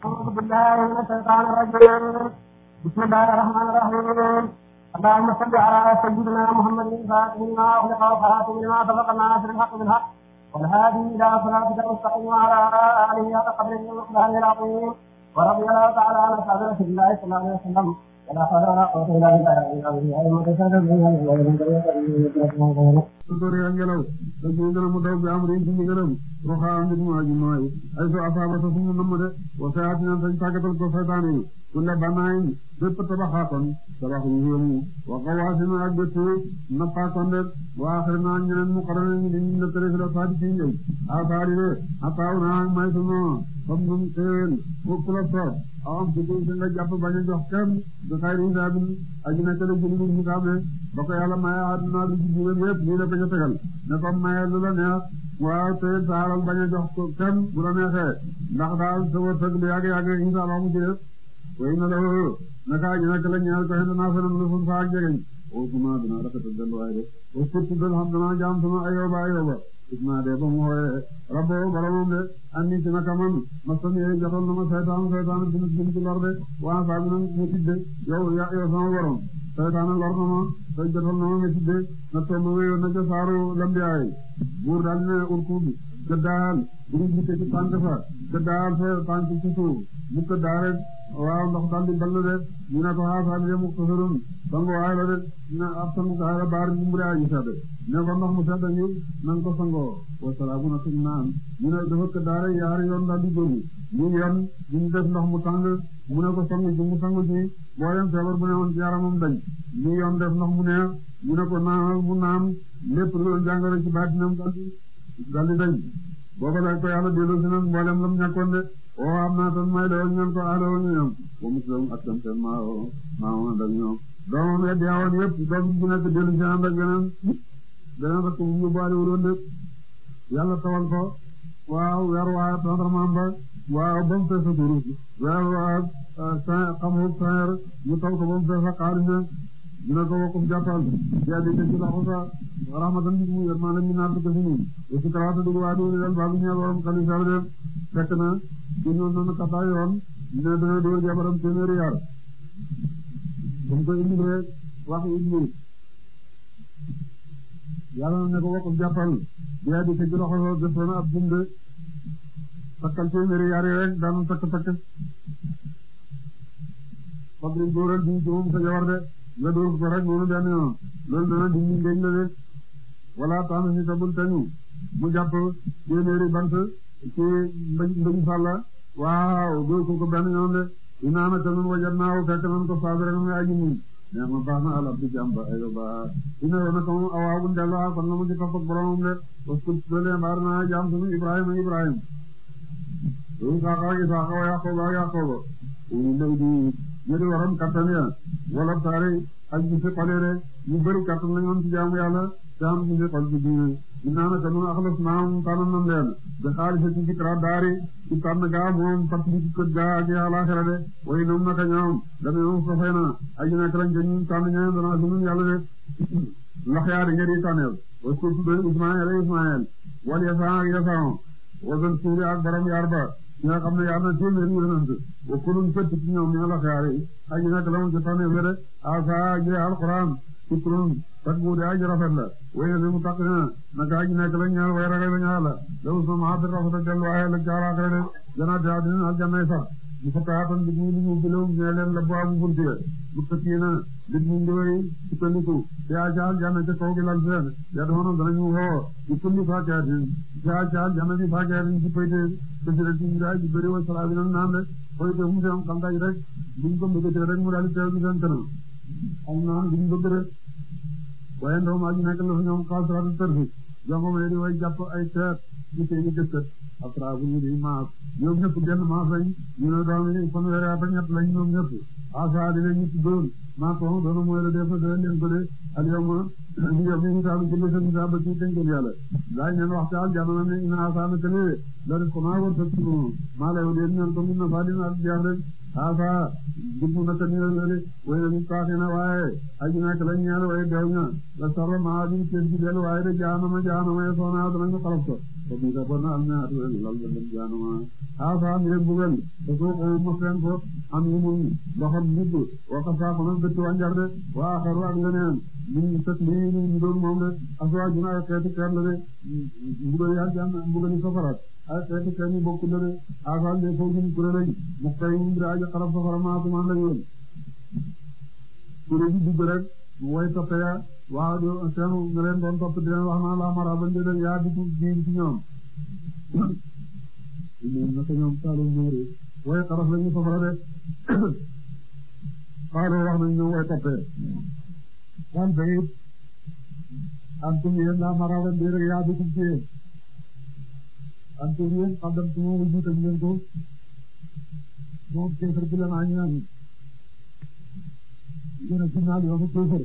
أعوذ بالله من الشيطان الرجيم بسم الله الرحمن الرحيم اللهم صل على سيدنا محمد الفاتح لما أغلق وخاتم لما سبق الناصر الحق بالحق والهادي إلى صراطك المستقيم وعلى آله حق قدره ومقداره العظيم ورضي الله تعالى عن أصحاب رسول الله صلى الله عليه وسلم ولا حول ولا قوة إلا بالله su doree ngelaw da ciy gën a mu daw bi am rin ci ndigalam roxaa mbir mu aji mooy ay so asaaba sa fu mu namm de wa sayaatina sañ tàggatal ko saytaane yi kulla banaayin bépp tabaxaakoon tabax yu yéemu wa xawaasina ak bépp nappaakoon de wa axirina ñeneen mu xarana ñu diñ na tere fi la saadi ci njëy asaari de ataaw naa may sunu fam num xéewéel fukk la soob awam si ko nga jàpp bañ a jox kenn du xayri hisaabin aji nekk la jëli ñu kaame ba ko yàlla maye àdduna lu ci jiwén yëpp lii la ko ca tegal ne ko maye lu la neex waaw te sa alal bañ a jox ko kenn bu la neexee ndax daal sa wërsëg lu yàgg yàgg insha Allah mu ci def way na la naka aji nekk la ñeel ko xen naa fenam lu fun fa ak jegeñ o suma dina rafetal delluwaay de o surtout dal xam dana jaam sama ayoba ayoba isma de ba mu xooye rabbo boromam de anni ci naka man ma sam yee joxal na ma saytaan saytaan dina jëm ci lor de waa saa bi nag mu tidde yow yow sama borom saytaan lor na ma say jotal na ma ma tidde na toog ma wéyoon na ca saaru lambiyaay buur daal ne urkuub gëddaal buru jiite ci tànk fa gëddaal fa tànk ci suuf mu gëddaa rek waaw ndox daal di ball de ñu ne ko xaasaa bi de mu ko sërëm sango waay la de ne ab sangu kaay la baar bi mbure aji sedd ne ko ndox mu sedd ñu nan ko sangoo wasalaamu na suñ naan ñu ne dafa gëddaa rek yaari yoon daal di góobu ñu yoon ñu def ndox mu tàng mu ne ko sangu ci mu sangu ci booleem feebar bu ne woon ci yaramam dañ ñu yoon def ndox mu neex ñu ne ko naanal mu naan lépp lu doon jàngoro ci baatinam daal di daal di dañ booba la ko yàlla delloo si nag mboolem lam ñàkkoon de o am naa tan may doon ñaan ko aloo ñu ñoom ba muslim ak tam seen maa maa woon ak ñoom doomam ya deewoon yëpp doom bu nekk dellu si ànd ak beneen beneen rek mu yóbbaale wuloon de yàlla tawal ko waaw weer waa tendrement ba waaw ba mu fees a turus weer waa san xamul saer ñu taw ko ba mu fees a xaalis ñu ne ko wakuf jàppal jaabi te ci loxo sa rahmatan bi mu yërmaa la ñu naar ko si ñun aussi karaata dugg waa dugg dal baalu ñeel waram xalisa de fekk na gënoon nañu kataa yoon ne dana dóor jabaram téeméeri yar bu mu ko indi rek wax indi yàlla na ne ko wakuf jàppal jaabi te ci loxo sa defoon ab jumde takkal téeméeri yar yi rek daanu takk takk fadri dóoral bi ci moom sa jabar de nga dóor ko rek noonu benn yoon loolu dana dindi ngéñ la de wala taana si tabul tañu mu jàpp téeméeri bant ci mbañ mbañ sàlla waaw dóor ko ko benn yoon de inaana ka nun wajat naaw fekk nan ko saabere na muy aji muñ mais ma baax na alab di jàmba ayo ba ina wona ko moom awaa bu ndelluwaa kon na mu ci topp ak boromam de waskul dole mbaar naa jaam sunu ibrahima ibrahim isaaqa isaaqa wa yaqooba yaqooba uyi lay di ñu di waram kattan ya wala taari ak gisi xole de ñu bëri kattan lañu am ci jaamu yàlla te am gisi xol ci diine inaa naka nun axlas naam tànn nan leen bi xaalisa ci fikra daari ci tànn gaa moom fàttali ci kët gaa ak àllaaxira de way noom naka ñoom dana ñoom sofee na aji nekk lañ ca ñun tànn ñeneen dana si nun yàlla de lax yaari ñeri tànneel wa ko tudde Ismaël Ismaël wal yasaan ak yasaan wasan suuri ak borom yaar ba ñi nga xam ne yàlla na téeméeri yonent wa kulun fëtt ci ñoom ñoo la xaari aji nekk la mu ci tànne fere asa ji alquran fikrun tak bu de aji rafet la waye li mu taq na naka aji nekk la ñaar way ragal la ñaar la law sama hadir rafet ak dellu waaye la jaaraakare de janaati adina aljanna sax mu fataatan bi ñu ñu bilum ñe leen la baabu bunti bu tëkkiina lit ñu ndoy ci tandiku te aja aljanna ca kaw gi lal seen ya doono danañu woo ci kulli faakaatin ca aja aljanna bi faakaatin ci payte te ci ndaa ji bëri wa salaa bi naan le payte mu seen xam daj rek buñ ko mbëggatee rek mu daal di teew ci seen kanam am naan duñ bëgg rek waaye ndaw maa ji nekk la fa ñoom xaasaraatu tërfi jongo may di way jàpp ay teet ci seeni gëstët après bu ñu di maas ñoom ñëpp genn maas lañ ñu ne doom yi fanweeri at ak ñett lañ ñoom ñëpp asa di leen ñu tuddoon maa ko doona mooy la def na dana leen bële al yawma ñu yow mi misaalu jële sa misaal ba ci tënkal yàlla daañ leen wax ci aljanna ne ina asa na kële la def ko maa war sa tunu maa lay leen ñaan ko min na faa dina ak jeex rek asa dugg na ka niral na de way na ñu taaxi na waaye aji nekk lañ ñaan waaye deew ña la sarra maa di tees gi del waaye de jaanama jaanama ye soona danañu xalaf ko te bii sax bon am na atuwel lal ba dem jaanuma xaafa mi leen bugal te soo ko mos leen ko am ñu mun loxam mudd waka saako nag dëkk wanjar de waa xaru ak leneen ñu tëj lii ñu doon moom de aswa juna ay xeeti kër la de mbugal yaa jàng mbugali safara ay xeeti kër ñu bokku la de xaafa de foofu ñu kuré lañ mu kay ñu ngi aja xarab safara maatumaan la yoon kuré ji dugg rek way toppe ya waaw do seen nga leen doon topp di leen wax naa la mara ba njëleen yaa dugg ji ci ñoom ñoom naka ñoom saalum ñëri way xaraf lañu safara de xaaloo wax nañ ñoom way toppee kan bayit antum yéen la mara ba njëleen yaa dugg ci yéen antum yéen xaddam tu moom jiital ngeen ko moom kéefar bi la naa ñaan yéen a ginnaaw yoonu kéefar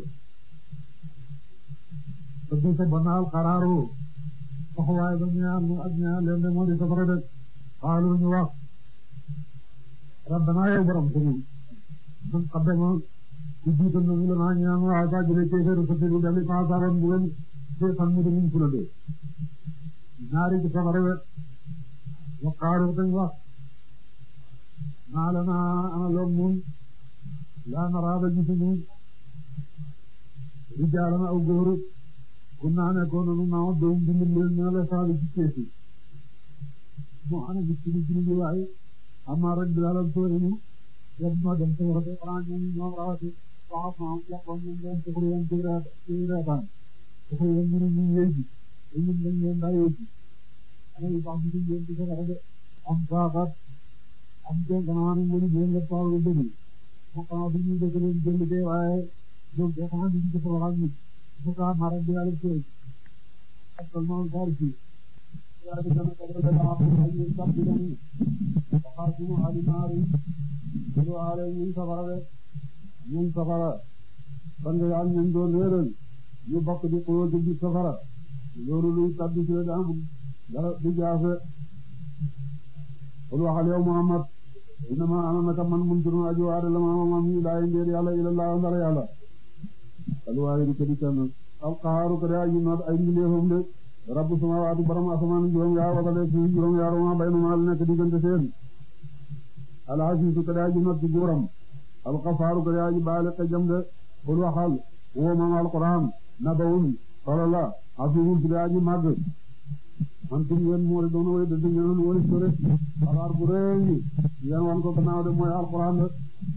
te du sa banaal xaraaru taxawaay ba ñaar ñu ak ñaar leen de moo di safara de xaalu ñu wax rabbana yow borom ko ñun man xaddama ku jiital na ñu la naa ñaan waa sa jële kéefar sa fi dali ma saban bu leen de fan mu de ñu fula de ñaari ci safara de wa xaalu dañ wax maa la naa ana loom nun laa naraaba gisuñu rijaalana aw góor kun naa nekkoon nanu naaw doom dimbali leen ñoo la saali ci keesi moo ana gis ci ci li waaye amma rek bilalal toori ñu yab ma dem te warate xanaa ñoom ñoom rawati wax ma wax ko ñoom leen te xuri yeen ci reetaan te xuri yeen ñu ñu yéy ji te ñun dañ leen daa yéy ji ana yu baax ñu leen ci safara de am saaxat am te ganaa ni mënu leen la paaw lu bëri mo xanaa bi ñu dëkk leen jënd de waaye ñoom de xanaa ñu ci safara ñu buka mara bilaal koy akal no darji ya de dana ko da la ko ay sabbi dani xaatu ali mari do ale ñu safara de ñu safara ban nga yàlla ñu doon réeral ñu bokk di ko di safara loolu luy tabbi ci da am dara du jaafe qul waxal yow Muhammad inama ana naka man muntirun aji waade la ma ma mi lay ndeer yàlla ila Allah ndara yàlla alwaaye di ko di kenn alqaaru ko de aji noot ay mbindeefam de rabbu samaawaati borom asamaan juróom yaar wala de suuf juróom yaar ma bayna ma nekk diggante seen alasiisu ko de aji noot ci guuram alxafaaru ko de aji baale ka jam de qul waxal woo moom alquran nabawun solo la asiisun ko de aji màgg antum yéen moori doon way de ngeen wari sore xabaar bu rëy yéen wan ko gannaaw de mooy alquran de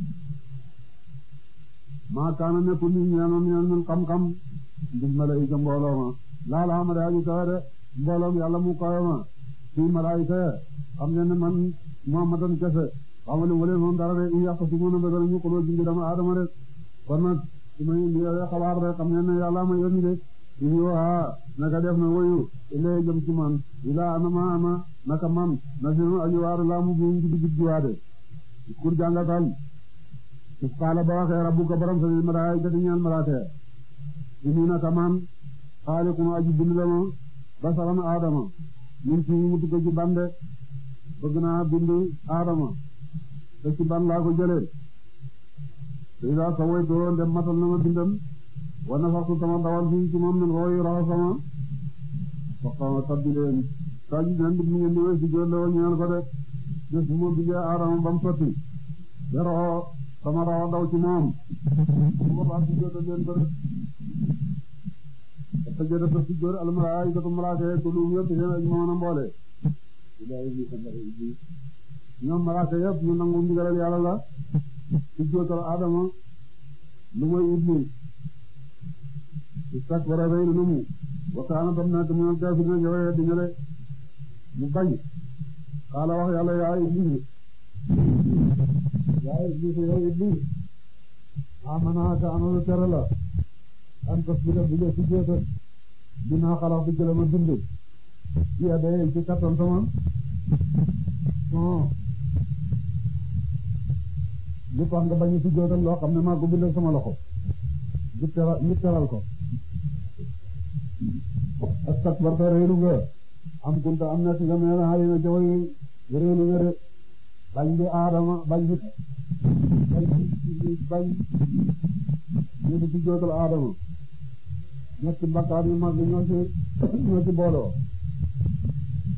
maa kaana nekkul ni ñeenoon ñeen ñun xam-xam ndig malaayika mbooloo ma laala xama de aji kawe de mbooloom yàlla mu kawe ma fii malaayika xam ngeen ne man muhammadan kese xamali wale moom dara de i yàq si mën a bëgg ñu xuloo jindi dama adama de kon nag su may indi xabaar de xam ngeen ne yàlla ma yónni de in yoo naka def na woyu ilay jëm ci man ilaa ana ma ana naka man na sinu aji waaru laa mu buum gidi gidi waade kur jàngatal is qaala ba waxee rabbuka borom sa lil malaa'ikati ñeel malaaka ini naka man xaaliqun aji bind la ma basaran aadama min ci mu tukko ci bande bëgg naa bind aadama te ci ban laa ko jëlee te ila sawaytoo ndem matal na ma bindam wa nafaxtu sama dawal fii ci moom min rooyi raxa sama faqama tabbi leen saa ji leen mi ngeen di wéy si jóor la ñeel ko de bés bu ma bindee aadama ba mu sotti deroo sama rawa daw ci moom su boobaa si jóor leen ko de te jëda ta si jóor al malaa'ikatu malaaka yi ko lu yëpp seen aji moom na mboole ñoom malaaka yëpp ñu nangu ndigalal yàlla la si jóotal aadama lu mooy iblis istakbara rëy na mu wa kaana tam nekk mu kaafiriina jawee di ñële mu bañ xaala wax yàlla yaa iblis yaa iblis yow iblis amanaaka anoonu tere la an tasbira bi nga sujjóota dinaa xalaat bi jële ma bind bi adee ci kattan sama non li tax nga bañ a sujjóotal loo xam ne maa ko bindal sama loxo ñu teral ñu teral ko astakbarta réelu nga am kunta am na ci nga mel xali na jawoy réelu nga de bañ bi aadama bañ bi bañ bi bañ ñu di ci jootal aadama ñetti bakkaar yu mag ñoo ci ñoo ci booloo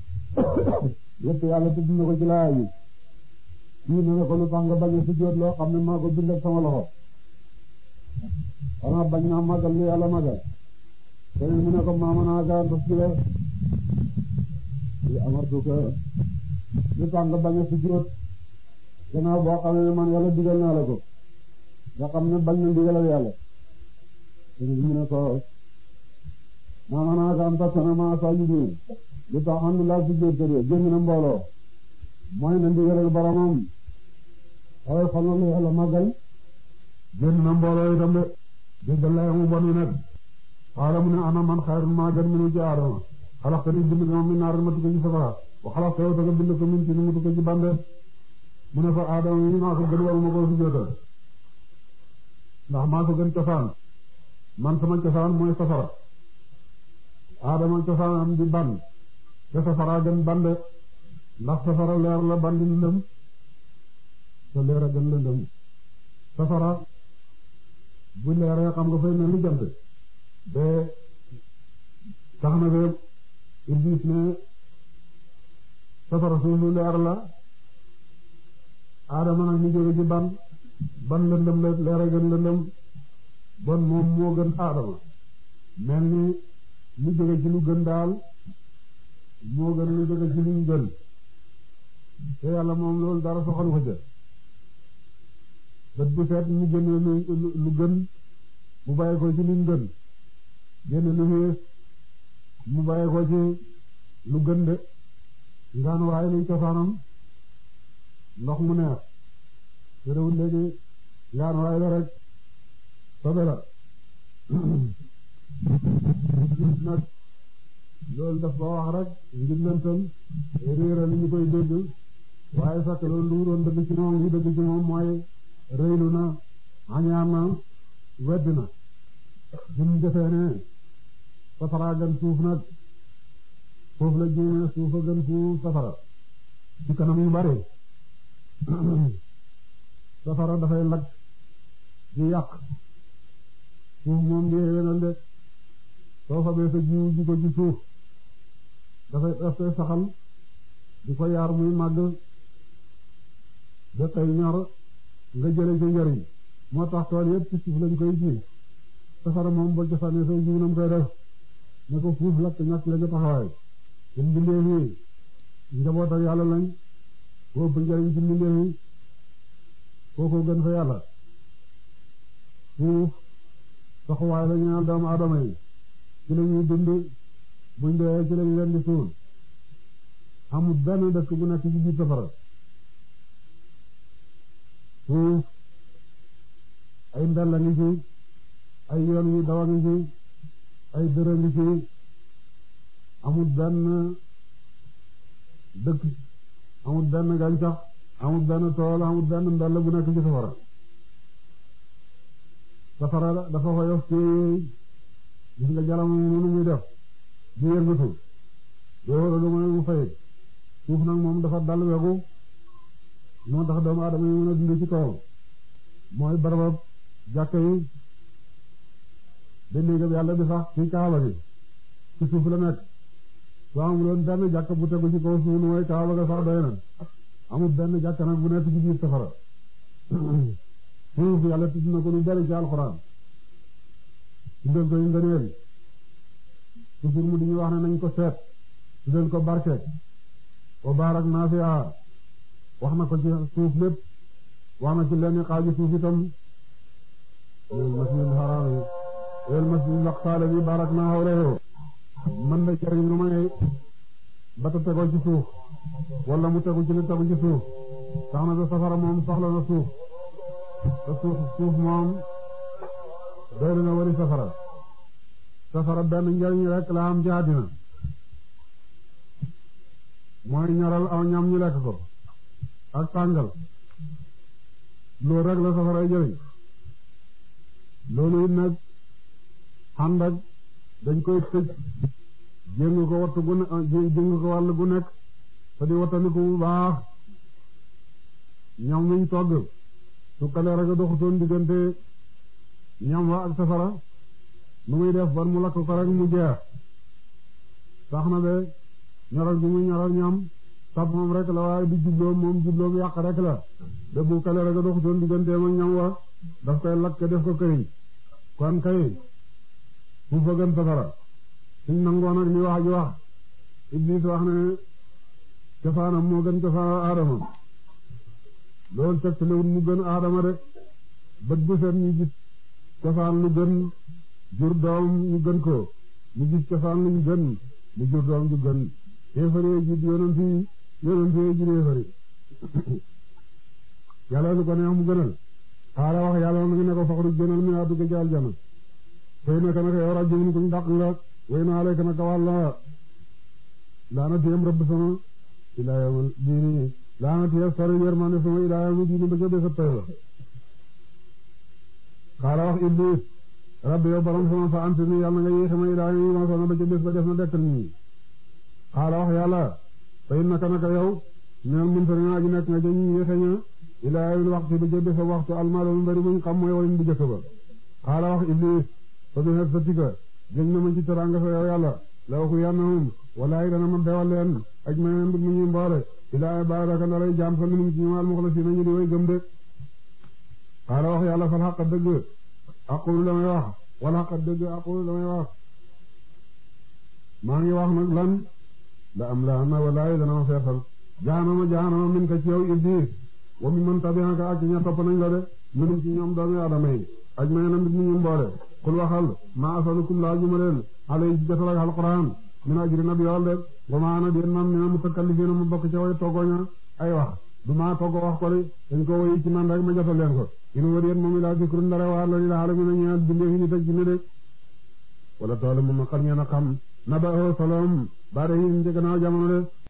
yëpp yàlla tudd na ko ci laaya bi kii na ne ko lu tax nga bañ a sujjóot loo xam ne maa ko bind ak sama loxo xanaa bañ naa màggal lu yàlla màggal keneen mu ne ko maama naa gaa ndox ci la li amartu ko lu tax nga bañ a sujjóot gannaaw boo xam ne man yàlla digal naa la ko nga xam ne bañ na digalal yàlla keneen mu ne ko maama naa gaa ndox na maa saa yu lu tax xam ne laa sujjóot ko de génn na mbooloo mooy na ndigalal boromam waaye xam nga lu yàlla màggal génn na mbooloo itam de déggal la mu bon wi nag xaala mu ne ana man xayrun maa gën minu ci aadama xalax ko ni bind ko min naar ma tukko ci safara wa xalax ko yow ta nga bind ko min ci ni mu tukko ci bande mu ne ko aadama yi maa ko gën waruma koo sujjóotal ndax maa ko gën cosaan man sama cosaan mooy safara aadama cosaanam di ban te safara gën bande ndax safara leer la bandi lëndëm te leer a gën lëndëm safara bu leeree xam nga fay mel ni jant de tax na de Iblis ne safara suuf lu leer la Adama nag ñu jóge ci ban ban lëndëm la leer a gën lëndëm bon moom moo gën Adama mel ni ñu jóge ci lu gën daal moo gën lu jóge ci luñ gën te yàlla moom loolu dara soxalu ko ca bët bu seet mu génne lu lu gën mu bàyyi ko ci luñ gën génne lu xees mu bàyyi ko ci lu gën de ngaan waaye luy cosaanam ndox mu neex te réwul léegi ngaan waaye la rek sobe la nag loolu daf ko wax rek ngir lëntal réeral li ñu koy dégg waaye fekk loolu lu doon dëgg ci moom li dëgg ci moom mooy rëylu na añaan na wedd na bi mu defee ne safara gën suuf nag foofu la juumee suuf a gën suuf safara ci kanam yu bari safara dafay lakk di yàq suuf moom di yéwénal de soo fa bee sa jiw ji ko ci suuf dafay daf koy saxal di ko yaar muy màgg ba tey ñor nga jële ci njariñ moo tax tool yëpp ci suuf lañ koy ji safara moom boo jëfandee say jiw nam koy def ne ko fuuf lakk ñàkk la nga taxawaay ñun mbindeef yi njaboot ak yàlla lañ boo ëpp njariñ ci mbindeef yi kooku gën fa yàlla fuuf saxuwaay la ñaan doomu aadama yi ci la ñuy dund buñ dee ci lañ leen di suul amul benn dëkk bu nekk ci biir safara suuf ay mbella ngi ci ay yoon yu dawa ngi ci ay dërë ngi ci amul benn dëkk amul benn gàncax amul benn tool amul benn mbella bu nekk ci safara safara dafa xoyof ci gis nga jaram mënu muy def di yëngatu doo lu mooy mu fay suuf nag moom dafa dal wegu moo tax doomu aadama yi mën a dund ci kawam mooy barabab jàkka yi ba néegam yàlla bi sax ci kaaba gi ci suuf la nekk soo amul woon benn jàkka bu tegu ci kaw suuf lu mooy kaaba ga sax doy na amul benn jàkka nag bu nekk ci biir safara suuf yàlla tudd na ko lu bari ci alxuraan tuddal ko yu ngëneel toujours mu di ñu wax ne nañ ko seet tuddal ko barke wa baarak naa fi wax na ko ci suuf lépp wax na ci lenn xaaju suuf itam el masjidil haram yi el masjidil aqsa bi baarak naa hawlahu mën na jariñ lu may bata tegoo ci suuf wala mu tegu ci li tegu ci suuf tax na ba safara moom soxla na suuf te suuf suuf moom doy na wari safara safara benn njariñ rek la am ci àddina mooy ñoral aw ñam ñu lekk ko ak tàngal loolu rek la safaray jëriñ loolu it nag ànd ak dañ koy tëj jéng ko wattu gu ne jéng ko wàll gu nekk te di wattandiku bu baax ñam wiñ togg su kale rek a doxutoon diggante ñam wa ak safara nu muy def ban mu lakk ko rek mu jeex tax na be ñoral gi muy ñoral ñam sab moom rek la waaye du jubloom moom jubloom yàq rek la de bu kale rek a doxutoon digganteem ak ñam wa daf koy lakk def ko këriñ kon kay fu fa gën safara suñ nangoon ak li wax ji wax Iblis wax ne cosaanam moo gën cosaanam Adama loolu tegtalewul mu gën Adama de bët bu set ñu gis cosaan lu gën jur doom ñu gën ko ñu gis cosaan luñ gën mu jur doom ju gën yéefaree ji yonent yi yonent yi ji yéefari yàlla lu ko neex mu gënal xaala wax yàlla na ngi ne ko faxru gënal mi naa dugg ci aljana tey naka naka yow rajo kuñ dàq nga way naa lekk naka wàlla laana tiyam rëbb sama ilaa yawmal diini laana tiyam sori yërmande sama ilaa yawmal diini ba ca bés a pay ba xaala wax iblis rabbi yow borom sama fa anti ni yàlla nga yéexe ma ilaa yi ma sona ba ca bés ba def na dekkal nii xaala wax yàlla fay naka naka yow neel mun tari naa ji nekk nga jëñ yéexe ña ilaa yawmal waxtu ba ca bés a waxtu almaalo mu bari muñ xam mooy wayn bu jëkk ba xaala wax iblis fa bi sa tika jëñ na ma ci teranga sa yow yàlla la waxu yannahum walaay dana ma bewal leen aj ma mu ñu mboole ilaa baaraka la lay jaam sa minum ci ñoom almuxlasiina ñu di way gëm de xaala wax yàlla fal xaq dëgg aqulu la may wax wal xaq dëgg aqulu la may wax maa ngi wax nag lan la am la na walaay dana ma feesal jaanama jaanama min ka ci yow iblis wa mi man tabi'aka ak ña topp nañ la de minum ci ñoom doomi adama yi aj ma na mbir ñu mboole kul waxal ma asalukum laa juma leen alay ci jotal ak alquran min ajri nab yool de wa ma ana den man mina mutakallifiina mu bokk ca way toggooña ay wax du maa togg wax ko de dañ ko woyi ci man rek ma jotal leen ko in wër yéen moom ilaa zikrun ndara waar la lil aalamiina ñeel bindee fi nit ak jinne de wala toolu moom xam ngeen a xam naba o solom baada yi ci gannaaw jamono de